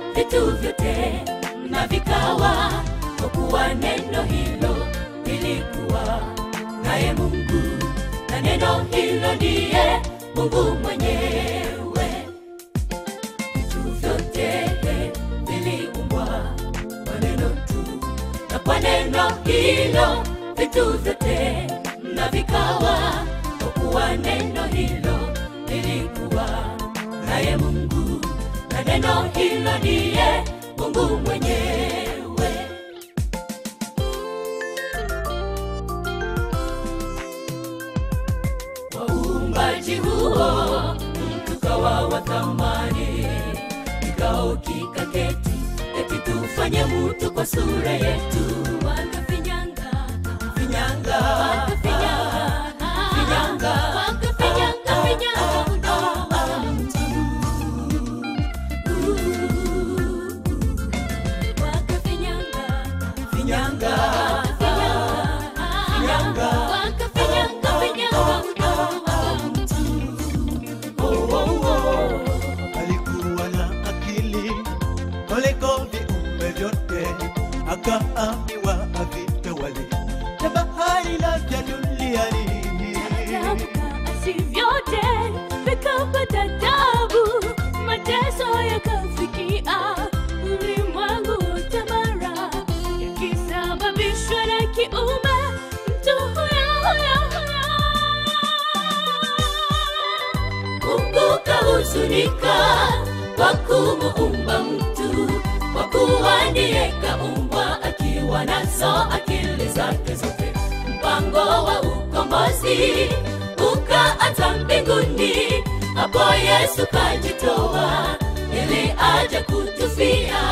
vitu vyote na vikawa, kwa kuwa neno hilo lilikuwa naye Mungu, na neno hilo ndiye Mungu mwenyewe. Vitu vyote viliumbwa kwa neno tu, na kwa neno hilo vitu vyote na vikawa, kwa kuwa neno hilo lilikuwa naye Mungu, na neno hilo ndiye Mungu mwenyewe. Kwa uumbaji huo mtu kawa wa thamani, kikao kikaketi, eti tufanye mtu kwa sura yetu, wakafinyanga finyanga wakafinyanga finyanga wakafinyanga finyanga udongo wa mtu wakafinyanga finyanga finyanga wakafinyanga finyanga udongo wa mtu oh, oh, oh. alikuwa na akili kuliko viumbe vyote, akaambiwa avitawale na bahari na vya duniani. si vyote vikapata tabu, mateso yakafikia ulimwengu wote, mara yakisababishwa na kiumbe mtu huyo huyo huyo. Mungu kahuzunika kwa kumuumba mtu, kwa kuwa ndiye kaumbwa akiwa nazo akili zake zote. Mpango wa ukombozi ukaanza mbinguni, hapo Yesu kajitoa ili aje kutufia.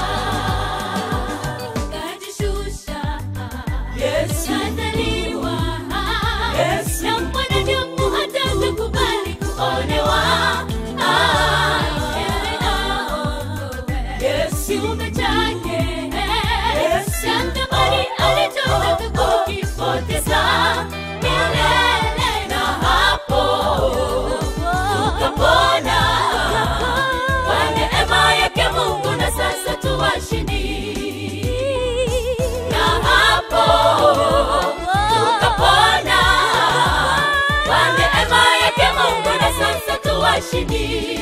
Kajishusha Yesu kadhaliwa Yesu na mwanadamu hatakubali kuonewa Ah, ili aokoe kiumbe chake Yesu thamani alitoka kukipoteza milele na hapo tukapona kwa neema yake Mungu na sasa tuwashindi na hapo tukapona kwa neema yake Mungu na sasa tuwashindi